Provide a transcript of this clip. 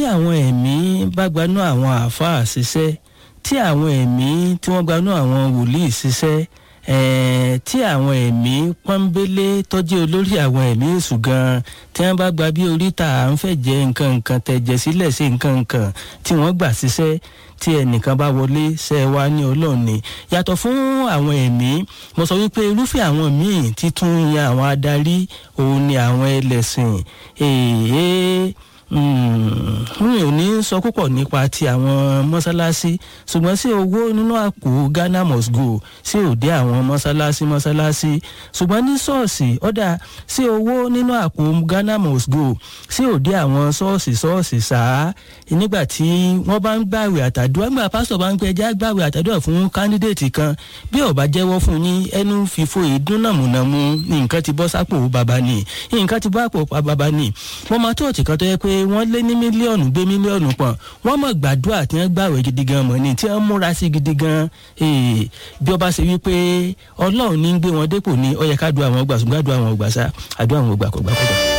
àwọn ẹ̀mí bá gbanú àwọn àáfàá ṣiṣẹ́ tí àwọn ẹ̀mí tí wọ́n gbanú àwọn wòlíì ṣiṣẹ́ ẹ̀ẹ́ tí àwọn ẹ̀mí pọ́nbélé tọ́jú olórí àwọn ẹ̀mí èṣù gan-an tí wọ́n bá gba bí oríta à ń fẹ́ jẹ nǹkan nǹkan tẹ̀jẹ̀ sílẹ̀ sí nǹkan nǹkan tí wọ́n gbà ṣiṣẹ́ tí ẹnìkan bá wọlé ṣe wá ní ọlọ́run ni yàtọ̀ fún àwọn ẹ̀mí mo sọ wípé irúfẹ́ àwọn míì títún yan àwọn adarí òun ni àwọn ẹlẹ́sìn èèyàn mi ò ní sọ púpọ̀ nípa ti àwọn mọ́sálásí ṣùgbọ́n sí owó nínú àpò ghana must go sí òde àwọn mọ́sálásí mọ́sálásí ṣùgbọ́n ní ṣọ́ọ̀ṣì ọ̀dà sí owó nínú àpò ghana must go sí òde àwọn ṣọ́ọ̀ṣì ṣọ́ọ̀ṣì sáà nígbà tí wọ́n bá ń gbàwé àtàdúrà nígbà pásítọ̀ bá ń pẹ́ já gbàwé àtàdúrà fún kándídéètì kan bí ó bá jẹ́wọ́ fún yín ẹnu fìfo ìdún nàmùnàmù nǹkan ti bọ́ sápò bàbá ni nǹkan ti bọ́ àpò bàbá ni wọ́n máa tó ọ̀tì kan tó yẹ pé wọ́n lé ní mílíọ̀nù gbé mílíọ̀nù pọ̀n wọ́n mọ̀ gbàdúrà tí wọ́n gbàwé gidi gan mọ̀ ni tí wọ́n múra sí gidi gan bí ọba ṣe wípé ọlọ́run ní ń gbé wọn dépò ní ó yẹ ká du àwọn ọgbà ṣùgbọ́n àdúrà àwọn ọgbà sá àdúrà àwọn ọgbà kọ̀gbà kọ̀gbà.